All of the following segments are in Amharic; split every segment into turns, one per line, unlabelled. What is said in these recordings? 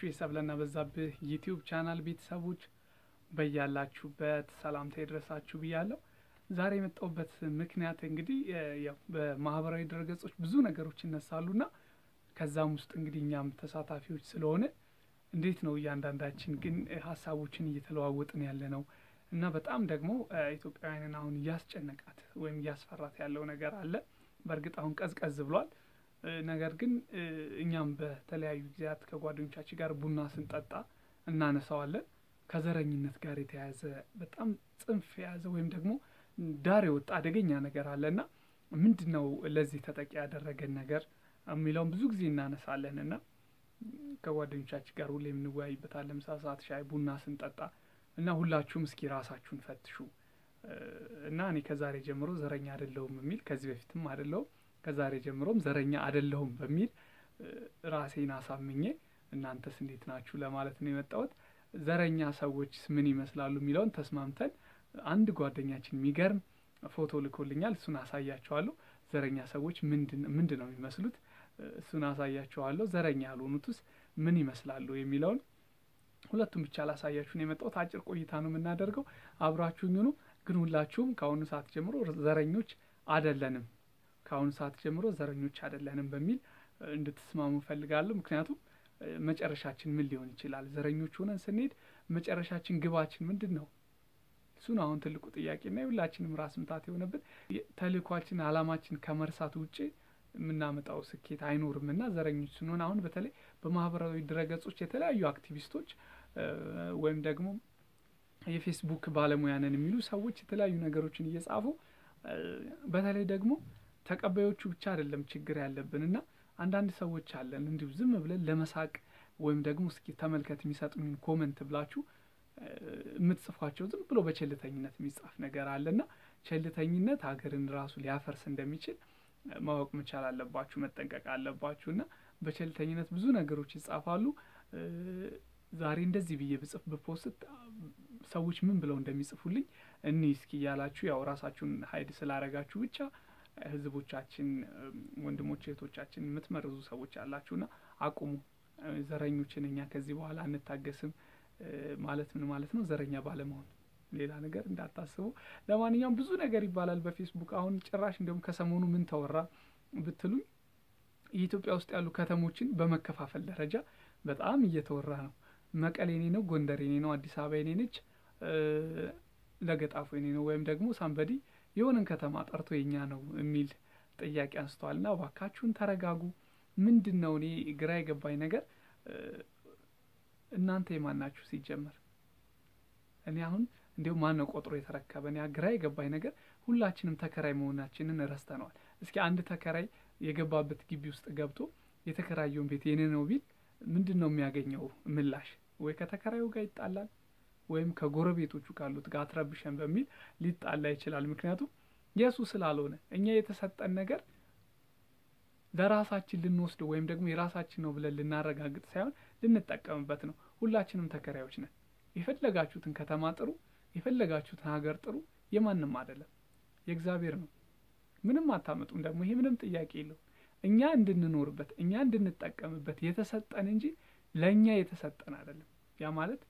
የተከበራችሁ የሰብለና በዛብህ ዩቲዩብ ቻናል ቤተሰቦች በያላችሁበት ሰላምታ ይድረሳችሁ ብያለሁ። ዛሬ የመጣሁበት ምክንያት እንግዲህ ያው በማህበራዊ ድረገጾች ብዙ ነገሮች ይነሳሉና ከዛም ውስጥ እንግዲህ እኛም ተሳታፊዎች ስለሆነ እንዴት ነው እያንዳንዳችን ግን ሀሳቦችን እየተለዋወጥን ያለ ነው እና በጣም ደግሞ ኢትዮጵያውያንን አሁን እያስጨነቃት ወይም እያስፈራት ያለው ነገር አለ። በእርግጥ አሁን ቀዝቀዝ ብሏል። ነገር ግን እኛም በተለያዩ ጊዜያት ከጓደኞቻችን ጋር ቡና ስንጠጣ እናነሳዋለን። ከዘረኝነት ጋር የተያያዘ በጣም ጽንፍ የያዘ ወይም ደግሞ ዳር የወጣ አደገኛ ነገር አለና ምንድን ነው ለዚህ ተጠቂ ያደረገን ነገር የሚለውን ብዙ ጊዜ እናነሳለን እና ከጓደኞቻችን ጋር ሁሌ የምንወያይበታለን። ምሳ ሰዓት ሻይ ቡና ስንጠጣ እና ሁላችሁም እስኪ ራሳችሁን ፈትሹ እና እኔ ከዛሬ ጀምሮ ዘረኛ አይደለሁም የሚል ከዚህ በፊትም አይደለሁም ከዛሬ ጀምሮም ዘረኛ አይደለሁም በሚል ራሴን አሳምኜ እናንተስ እንዴት ናችሁ ለማለት ነው የመጣሁት። ዘረኛ ሰዎች ምን ይመስላሉ የሚለውን ተስማምተን አንድ ጓደኛችን የሚገርም ፎቶ ልኮልኛል። እሱን አሳያቸዋለሁ። ዘረኛ ሰዎች ምንድን ነው የሚመስሉት? እሱን አሳያቸዋለሁ። ዘረኛ ያልሆኑትስ ምን ይመስላሉ የሚለውን ሁለቱም ብቻ ላሳያችሁ ነው የመጣሁት። አጭር ቆይታ ነው የምናደርገው። አብራችሁኝ ሁኑ። ግን ሁላችሁም ከአሁኑ ሰዓት ጀምሮ ዘረኞች አደለንም፣ ከአሁኑ ሰዓት ጀምሮ ዘረኞች አደለንም በሚል እንድትስማሙ ፈልጋለሁ። ምክንያቱም መጨረሻችን ምን ሊሆን ይችላል? ዘረኞች ሆነን ስንሄድ መጨረሻችን ግባችን ምንድን ነው? እሱን አሁን ትልቁ ጥያቄና የሁላችንም ራስ ምታት የሆነብን ተልእኳችን፣ አላማችን ከመርሳት ውጭ የምናመጣው ስኬት አይኖርም እና ዘረኞች ስንሆን አሁን በተለይ በማህበራዊ ድረገጾች የተለያዩ አክቲቪስቶች ወይም ደግሞ የፌስቡክ ባለሙያ ነን የሚሉ ሰዎች የተለያዩ ነገሮችን እየጻፉ በተለይ ደግሞ ተቀባዮቹ ብቻ አይደለም ችግር ያለብን እና አንዳንድ ሰዎች አለን እንዲሁ ዝም ብለን ለመሳቅ ወይም ደግሞ እስኪ ተመልከት የሚሰጡኝን ኮመንት ብላችሁ የምትጽፏቸው ዝም ብሎ በቸልተኝነት የሚጻፍ ነገር አለና ቸልተኝነት ሀገርን ራሱ ሊያፈርስ እንደሚችል ማወቅ መቻል አለባችሁ፣ መጠንቀቅ አለባችሁ እና በቸልተኝነት ብዙ ነገሮች ይጻፋሉ። ዛሬ እንደዚህ ብዬ ብጽፍ ብፖስት ሰዎች ምን ብለው እንደሚጽፉልኝ እኒ እስኪ እያላችሁ ያው ራሳችሁን ሀይድ ስላረጋችሁ ብቻ ህዝቦቻችን፣ ወንድሞች እህቶቻችን የምትመርዙ ሰዎች አላችሁና አቁሙ። ዘረኞችን እኛ ከዚህ በኋላ አንታገስም ማለት ምን ማለት ነው? ዘረኛ ባለመሆን ሌላ ነገር እንዳታስቡ። ለማንኛውም ብዙ ነገር ይባላል በፌስቡክ አሁን ጭራሽ እንዲሁም ከሰሞኑ ምን ተወራ ብትሉኝ የኢትዮጵያ ውስጥ ያሉ ከተሞችን በመከፋፈል ደረጃ በጣም እየተወራ ነው። መቀሌ የኔ ነው፣ ጎንደር የኔ ነው፣ አዲስ አበባ የኔ ነች፣ ለገጣፎ የኔ ነው ወይም ደግሞ ሳምበዲ የሆነን ከተማ ጠርቶ የኛ ነው የሚል ጥያቄ አንስተዋል። እና እባካችሁን ተረጋጉ። ምንድን ነው እኔ ግራ የገባኝ ነገር እናንተ የማን ናችሁ ሲጀመር? እኔ አሁን እንዲሁም ማን ነው ቆጥሮ የተረከበን? ያ ግራ የገባኝ ነገር ሁላችንም ተከራይ መሆናችንን ረስተነዋል። እስኪ አንድ ተከራይ የገባበት ግቢ ውስጥ ገብቶ የተከራየውን ቤት የኔ ነው ቢል ምንድን ነው የሚያገኘው ምላሽ? ወይ ከተከራዩ ጋር ይጣላል ወይም ከጎረቤቶቹ ካሉት ጋር አትረብሸን በሚል ሊጣላ ይችላል። ምክንያቱም የእሱ ስላልሆነ እኛ የተሰጠን ነገር ለራሳችን ልንወስድ ወይም ደግሞ የራሳችን ነው ብለን ልናረጋግጥ ሳይሆን ልንጠቀምበት ነው። ሁላችንም ተከራዮች ነን። የፈለጋችሁትን ከተማ ጥሩ፣ የፈለጋችሁትን ሀገር ጥሩ፣ የማንም አይደለም፣ የእግዚአብሔር ነው። ምንም አታመጡም። ደግሞ ይሄ ምንም ጥያቄ የለውም። እኛ እንድንኖርበት እኛ እንድንጠቀምበት የተሰጠን እንጂ ለእኛ የተሰጠን አይደለም። ያ ማለት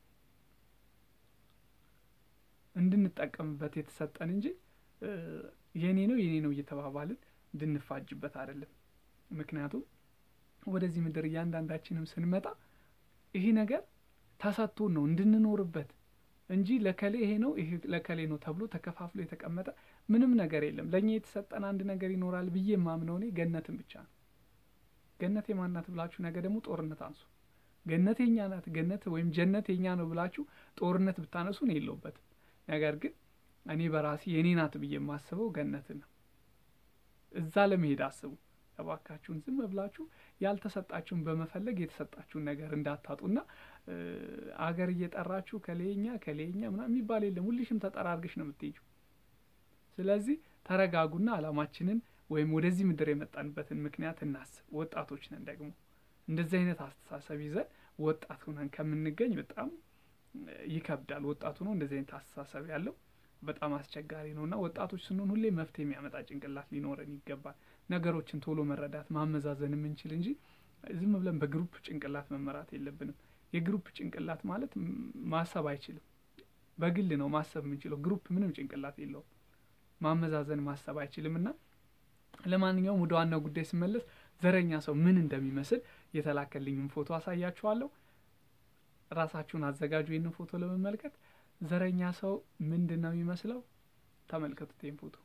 እንድንጠቀምበት የተሰጠን እንጂ የኔ ነው የኔ ነው እየተባባልን እንድንፋጅበት አይደለም። ምክንያቱም ወደዚህ ምድር እያንዳንዳችንም ስንመጣ ይሄ ነገር ተሰጥቶን ነው እንድንኖርበት እንጂ ለከሌ ይሄ ነው ይሄ ለከሌ ነው ተብሎ ተከፋፍሎ የተቀመጠ ምንም ነገር የለም። ለእኛ የተሰጠን አንድ ነገር ይኖራል ብዬ የማምነው እኔ ገነትን ብቻ ነው። ገነት የማናት ብላችሁ ነገ ደግሞ ጦርነት አንሱ። ገነት የኛ ናት፣ ገነት ወይም ጀነት የኛ ነው ብላችሁ ጦርነት ብታነሱ ነው የለውበትም። ነገር ግን እኔ በራሴ የኔ ናት ብዬ የማስበው ገነትን ነው። እዛ ለመሄድ አስቡ እባካችሁን። ዝም ብላችሁ ያልተሰጣችሁን በመፈለግ የተሰጣችሁን ነገር እንዳታጡና አገር እየጠራችሁ ከሌኛ ከሌኛ ምናምን የሚባል የለም። ሁልሽም ተጠራርገሽ ነው የምትሄጂው። ስለዚህ ተረጋጉና አላማችንን ወይም ወደዚህ ምድር የመጣንበትን ምክንያት እናስብ። ወጣቶች ነን ደግሞ እንደዚህ አይነት አስተሳሰብ ይዘን ወጣት ሆነን ከምንገኝ በጣም ይከብዳል። ወጣቱ ነው እንደዚህ አይነት አስተሳሰብ ያለው በጣም አስቸጋሪ ነው እና ወጣቶች ስንሆን ሁሌ መፍትሄ የሚያመጣ ጭንቅላት ሊኖረን ይገባል። ነገሮችን ቶሎ መረዳት ማመዛዘን የምንችል እንጂ ዝም ብለን በግሩፕ ጭንቅላት መመራት የለብንም። የግሩፕ ጭንቅላት ማለት ማሰብ አይችልም። በግል ነው ማሰብ የምንችለው። ግሩፕ ምንም ጭንቅላት የለውም። ማመዛዘን ማሰብ አይችልም። እና ለማንኛውም ወደ ዋናው ጉዳይ ስመለስ ዘረኛ ሰው ምን እንደሚመስል የተላከልኝም ፎቶ አሳያችኋለሁ። ራሳችሁን አዘጋጁ ይህንን ፎቶ ለመመልከት። ዘረኛ ሰው ምንድን ነው የሚመስለው? ተመልከቱት ይህን ፎቶ።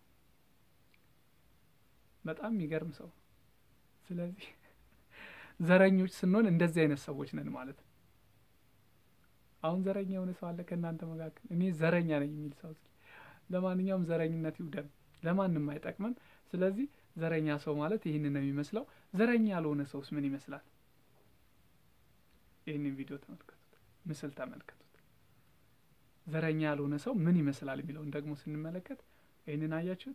በጣም የሚገርም ሰው። ስለዚህ ዘረኞች ስንሆን እንደዚህ አይነት ሰዎች ነን ማለት ነው። አሁን ዘረኛ የሆነ ሰው አለ ከእናንተ መካከል? እኔ ዘረኛ ነኝ የሚል ሰው እስኪ። ለማንኛውም ዘረኝነት ይውደም፣ ለማንም አይጠቅምም። ስለዚህ ዘረኛ ሰው ማለት ይህንን ነው የሚመስለው። ዘረኛ ያልሆነ ሰውስ ምን ይመስላል? ይህንን ቪዲዮ ተመልከቱት፣ ምስል ተመልከቱት። ዘረኛ ያልሆነ ሰው ምን ይመስላል የሚለውን ደግሞ ስንመለከት ይህንን አያችሁት?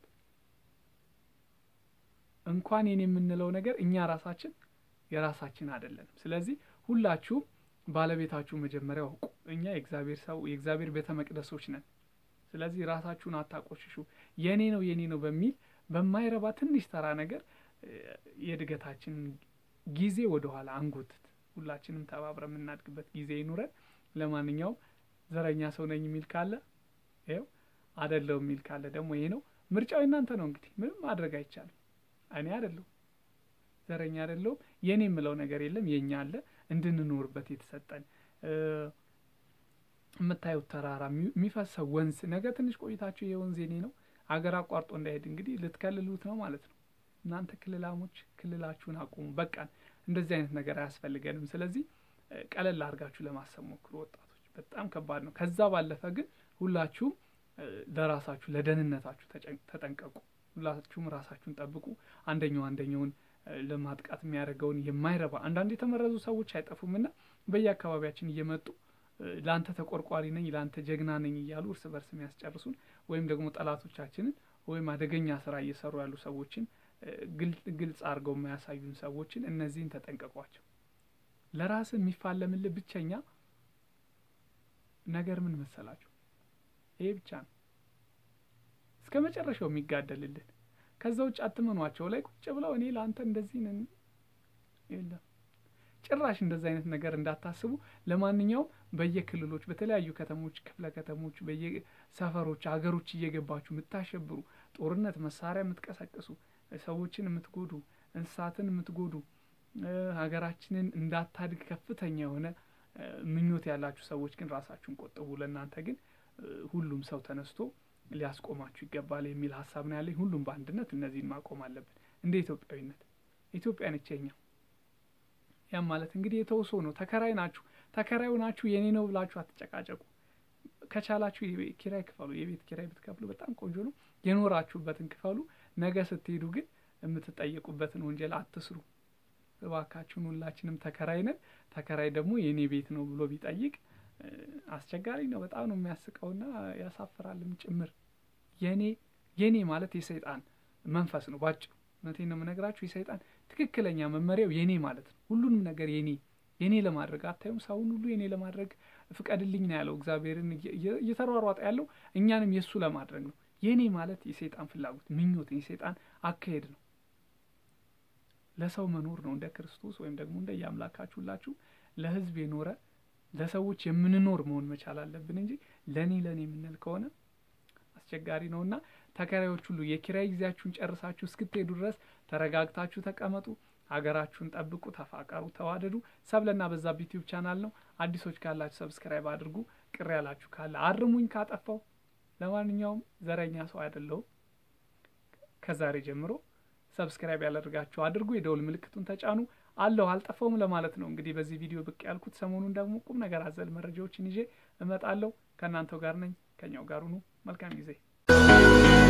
እንኳን ይህን የምንለው ነገር እኛ ራሳችን የራሳችን አይደለንም። ስለዚህ ሁላችሁም ባለቤታችሁ መጀመሪያ አውቁ። እኛ የእግዚአብሔር ሰው የእግዚአብሔር ቤተ መቅደሶች ነን። ስለዚህ ራሳችሁን አታቆሽሹ። የኔ ነው የኔ ነው በሚል በማይረባ ትንሽ ተራ ነገር የእድገታችንን ጊዜ ወደኋላ አንጎትት። ሁላችንም ተባብረ የምናድግበት ጊዜ ይኑረን። ለማንኛውም ዘረኛ ሰው ነኝ የሚል ካለ ይኸው፣ አደለው የሚል ካለ ደግሞ ይሄ ነው ምርጫው። እናንተ ነው እንግዲህ፣ ምንም ማድረግ አይቻልም። እኔ አደለሁም ዘረኛ አይደለሁም። የኔ የምለው ነገር የለም። የኛ አለ እንድንኖርበት የተሰጠን የምታዩት ተራራ የሚፈሰው ወንዝ ነገ ትንሽ ቆይታችሁ የወንዝ የኔ ነው አገር አቋርጦ እንዳይሄድ እንግዲህ ልትከልሉት ነው ማለት ነው። እናንተ ክልላሞች ክልላችሁን አቁሙ። በቃን፣ እንደዚህ አይነት ነገር አያስፈልገንም። ስለዚህ ቀለል አድርጋችሁ ለማሰብ ሞክሩ ወጣቶች። በጣም ከባድ ነው። ከዛ ባለፈ ግን ሁላችሁም ለራሳችሁ ለደህንነታችሁ ተጠንቀቁ። ሁላችሁም ራሳችሁን ጠብቁ። አንደኛው አንደኛውን ለማጥቃት የሚያደርገውን የማይረባ አንዳንድ የተመረዙ ሰዎች አይጠፉም እና በየአካባቢያችን እየመጡ ለአንተ ተቆርቋሪ ነኝ ለአንተ ጀግና ነኝ እያሉ እርስ በርስ የሚያስጨርሱን ወይም ደግሞ ጠላቶቻችንን ወይም አደገኛ ስራ እየሰሩ ያሉ ሰዎችን ግልጽ አድርገው የማያሳዩን ሰዎችን እነዚህን ተጠንቀቋቸው። ለራስ የሚፋለምልህ ብቸኛ ነገር ምን መሰላችሁ? ይሄ ብቻ ነው እስከ መጨረሻው የሚጋደልልን ከዛ ውጭ አትመኗቸው። ላይ ቁጭ ብለው እኔ ለአንተ እንደዚህ ነን የለም ጭራሽ እንደዚህ አይነት ነገር እንዳታስቡ። ለማንኛውም በየክልሎች በተለያዩ ከተሞች፣ ክፍለ ከተሞች፣ በየሰፈሮች ሀገሮች እየገባችሁ የምታሸብሩ ጦርነት መሳሪያ የምትቀሰቅሱ ሰዎችን የምትጎዱ እንስሳትን የምትጎዱ ሀገራችንን እንዳታድግ ከፍተኛ የሆነ ምኞት ያላችሁ ሰዎች ግን ራሳችሁን ቆጥቡ። ለእናንተ ግን ሁሉም ሰው ተነስቶ ሊያስቆማችሁ ይገባል የሚል ሀሳብ ነው ያለኝ። ሁሉም በአንድነት እነዚህን ማቆም አለብን። እንደ ኢትዮጵያዊነት ኢትዮጵያ ነች የኛ። ያም ማለት እንግዲህ የተውሶ ነው። ተከራይ ናችሁ። ተከራዩ ናችሁ የኔ ነው ብላችሁ አትጨቃጨቁ። ከቻላችሁ የቤት ኪራይ ክፈሉ። የቤት ኪራይ ብትከፍሉ በጣም ቆንጆ ነው። የኖራችሁበትን ክፈሉ። ነገ ስትሄዱ ግን የምትጠየቁበትን ወንጀል አትስሩ እባካችሁን። ሁላችንም ተከራይ ነን። ተከራይ ደግሞ የኔ ቤት ነው ብሎ ቢጠይቅ አስቸጋሪ ነው። በጣም ነው የሚያስቀውና ያሳፍራልም ጭምር። የኔ የኔ ማለት የሰይጣን መንፈስ ነው ባጭሩ። እውነቴን ነው የምነግራችሁ። የሰይጣን ትክክለኛ መመሪያው የኔ ማለት ነው። ሁሉንም ነገር የኔ የኔ ለማድረግ አታዩም? ሰውን ሁሉ የኔ ለማድረግ ፍቀድልኝ ነው ያለው እግዚአብሔርን እየተሯሯጠ ያለው እኛንም የእሱ ለማድረግ ነው። የኔ ማለት የሰይጣን ፍላጎት፣ ምኞት፣ የሰይጣን አካሄድ ነው። ለሰው መኖር ነው እንደ ክርስቶስ ወይም ደግሞ እንደ የአምላካችሁ ሁላችሁ ለህዝብ የኖረ ለሰዎች የምንኖር መሆን መቻል አለብን እንጂ ለእኔ ለእኔ የምንል ከሆነ አስቸጋሪ ነው እና ተከራዮች ሁሉ የኪራይ ጊዜያችሁን ጨርሳችሁ እስክትሄዱ ድረስ ተረጋግታችሁ ተቀመጡ። ሀገራችሁን ጠብቁ፣ ተፋቀሩ፣ ተዋደዱ። ሰብለና በዛብህ ዩቲዩብ ቻናል ነው። አዲሶች ካላችሁ ሰብስክራይብ አድርጉ። ቅር ያላችሁ ካለ አርሙኝ ካጠፋው። ለማንኛውም ዘረኛ ሰው አይደለሁም። ከዛሬ ጀምሮ ሰብስክራይብ ያላደርጋችሁ አድርጉ። የደውል ምልክቱን ተጫኑ። አለሁ አልጠፋውም ለማለት ነው እንግዲህ በዚህ ቪዲዮ ብቅ ያልኩት። ሰሞኑን ደግሞ ቁም ነገር አዘል መረጃዎችን ይዤ እመጣለሁ። ከእናንተው ጋር ነኝ። ከኛው ጋር ሁኑ። መልካም ጊዜ